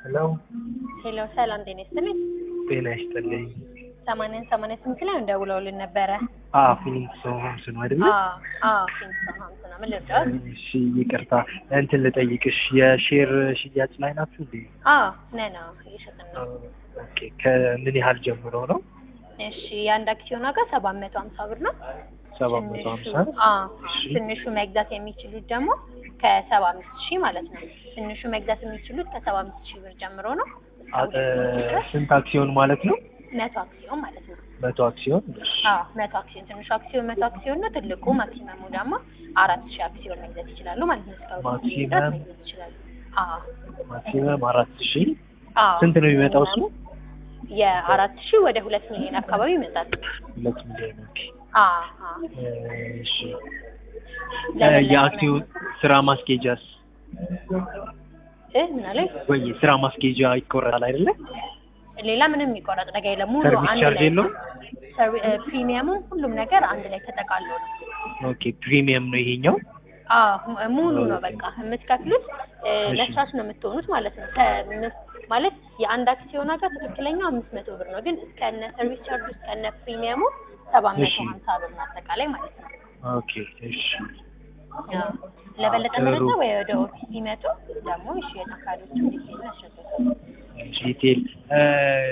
ሄሎ ሄሎ ሰላም ጤና ይስጥልኝ። ጤና ይስጥልኝ። ሰማንያን ሰማንያ ስምንት ላይ እንደውለውልን ነበረ። አዎ ፊሊንግስ ሆምስ ነው አይደለ? አዎ አዎ ኪንግስተን ሀምስ ነው። ምን ልርዳዎት? እሺ ይቅርታ እንትን ልጠይቅሽ የሼር ሽያጭ ላይ ናችሁ እንዴ? አዎ ነን። አዎ እየሸጥን ነው። ኦኬ ከምን ያህል ጀምሮ ነው? እሺ የአንድ አክሲዮን ዋጋ ሰባት መቶ ሀምሳ ብር ነው። ሰባት መቶ ሀምሳ ትንሹ አዎ ትንሹ መግዛት የሚችሉት ደግሞ ከሰባ አምስት ሺህ ማለት ነው። ትንሹ መግዛት የሚችሉት ከሰባ አምስት ሺህ ብር ጀምሮ ነው። እስከ አ- ሁለት መቶ ድረስ ስንት አክሲዮን ማለት ነው? መቶ አክሲዮን ማለት ነው። መቶ አክሲዮን እሺ። አዎ መቶ አክሲዮን ትንሹ አክሲዮን መቶ አክሲዮን ነው። ትልቁ ማክሲመሙ ደግሞ አራት ሺህ አክሲዮን መግዛት ይችላሉ ማለት ነው። እስከ ሁለት ሚሊዮን ድረስ ማክሲመም? መግዛት ይችላሉ። አዎ ማክሲመም አራት ሺህ አዎ ስንት ነው የሚመጣው እሱ? የአራት ሺህ ወደ ሁለት ሚሊዮን አካባቢ ይመጣል። ሁለት ሚሊዮን ኦኬ። አዎ አዎ እሺ ለበለጠ የአክሲዮን ስራ ማስኬጃስ እ ምን አለኝ? ወይ ስራ ማስኬጃ ይቆረጣል አይደለ? ሌላ ምንም የሚቆረጥ ነገር የለም። ሙሉ ሰርቪስ አንድ ቻርጅ ላይ የለውም? ሰርቪ- እ፣ ፕሪሚየሙ ሁሉም ነገር አንድ ላይ ተጠቃሎ ነው። ኦኬ ፕሪሚየም ነው ይሄኛው? አዎ ሙ- ሙሉ ነው በቃ የምትከፍሉት እ፣ እሺ። ለሻሽ ነው የምትሆኑት ማለት ነው። ከ- ማለት የአንድ አክሲዮን ዋጋ ትክክለኛው አምስት መቶ ብር ነው፣ ግን እስከነ ሰርቪስ ቻርጅ እስከነ ፕሪሚየሙ ሰባት መቶ እሺ። ሀምሳ ብር ነው አጠቃላይ ማለት ነው። ኦኬ እሺ አዎ። ለበለጠ ጥሩ። መረጃ ወይ ወደ ኦፊስ ሲመጡ ደግሞ እሺ የአካባቢዎቹ ዲቴል ያሸጋል። ዲቴል እ፣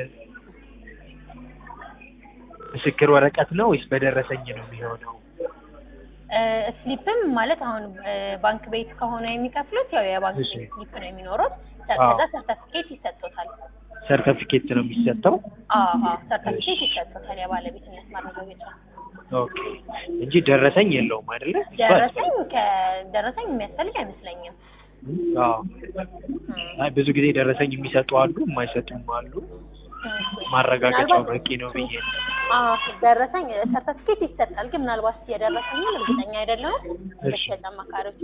ምስክር ወረቀት ነው ወይስ በደረሰኝ ነው የሚሆነው? ስሊፕም ማለት አሁን እ፣ ባንክ ቤት ከሆነ የሚከፍሉት ያው የባንክ እሺ። ቤት ስሊፕ ነው የሚኖሩት። አዎ። ከዛ ሰርተፊኬት ይሰጡታል። ሰርተፊኬት ነው የሚሰጠው? አዎ አዎ፣ ሰርተፊኬት እሺ። ይሰጡታል የባለቤትነት ማረጋገጫ። ኦኬ እንጂ ደረሰኝ የለውም አይደለ? ደረሰኝ ከደረሰኝ የሚያስፈልግ አይመስለኝም። አዎ አይ ብዙ ጊዜ ደረሰኝ የሚሰጡ አሉ፣ የማይሰጡም አሉ። ማረጋገጫው ምናልባት በቂ ነው ብዬ ነው። አዎ ደረሰኝ ሰርተፊኬት ይሰጣል፣ ግን ምናልባት የደረሰኝን እርግጠኛ አይደለሁም። እሺ። ለሸጥ አማካሪዎች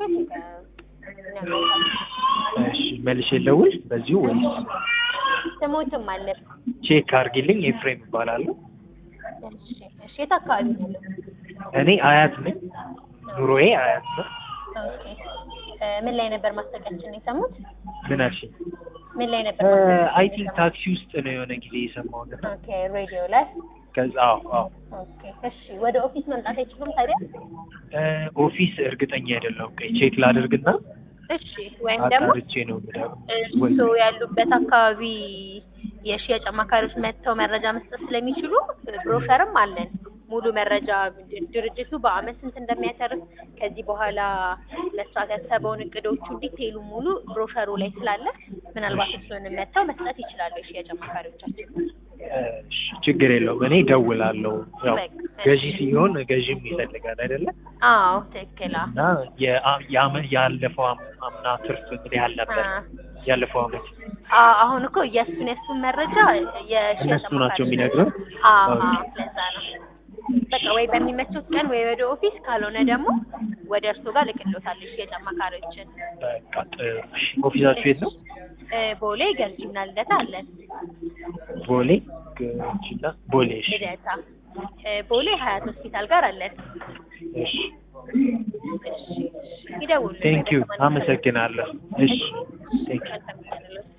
እሺ መልሼ ልደውል በዚሁ ወይስ ስሞትም አለ። ቼክ አድርጊልኝ። ኤፍሬም እባላለሁ። እሺ እሺ፣ የት አካባቢ ነው? እኔ አያት ነኝ። ኑሮዬ አያት ነው። ኦኬ እ፣ ምን ላይ ነበር ማስታወቂያችን የሰሙት? ምን አልሽኝ? ምን ላይ ነበር? አይ ቲንክ ታክሲ ውስጥ ነው የሆነ ጊዜ የሰማሁት። ኦኬ ሬዲዮ ላይ ከዛ አዎ አዎ ኦኬ እሺ። ወደ ኦፊስ መምጣት አይችሉም ታዲያ? እ፣ ኦፊስ እርግጠኛ አይደለሁም። ቆይ ቼክ ላድርግና እሺ ወይም ደግሞ አጣርቼ ነው የምደውለው። ወይ እርስዎ ያሉበት አካባቢ የሽያጭ አማካሪዎች መጥተው መረጃ መስጠት ስለሚችሉ ብሮሸርም አለን። ሙሉ መረጃ ድርጅቱ በአመት ስንት እንደሚያተርፍ ከዚህ በኋላ መስራት ያሰበውን እቅዶቹ ዲቴይሉ ሙሉ ብሮሸሩ ላይ ስላለ ምናልባት እሱን መጥተው መስጠት ይችላሉ የሽያጭ አማካሪዎቻችን። እሺ፣ ችግር የለውም። እኔ እደውላለሁ። ያው በቃ፣ ገዢ ሲሆን ገዢም ይፈልጋል አይደለ? አዎ ትክክል። አዎ። እና የአ- የአመ- ያለፈው አም- አምና ትርፍ ምን ያህል ነበር? አ- ያለፈው አመት አ- አሁን እኮ የእሱን የእሱን መረጃ የሽያጭ እነሱ ናቸው አማካሪዎች የሚነግሩን? አዎ ኦኬ። አዎ፣ ለዛ ነው። በቃ ወይ በሚመቹት ቀን ወይ ወደ ኦፊስ ካልሆነ ደግሞ ወደ እርሱ ጋር ልክሎታለሁ የሽያጭ አማካሪዎችን። በቃ ጥሩ። እሺ፣ ኦፊሳችሁ የት ነው? እ፣ ቦሌ ገርጂና ልደታ አለን። ቦሌ ገርጂና ቦሌ። እሺ፣ ልደታ እ፣ ቦሌ ሀያት ሆስፒታል ጋር አለን። እሺ። ይደውሉ። ቴንክ ዩ አመሰግናለሁ። እሺ፣ ቴንክ ዩ መልካም ቀን ይሁንልዎት።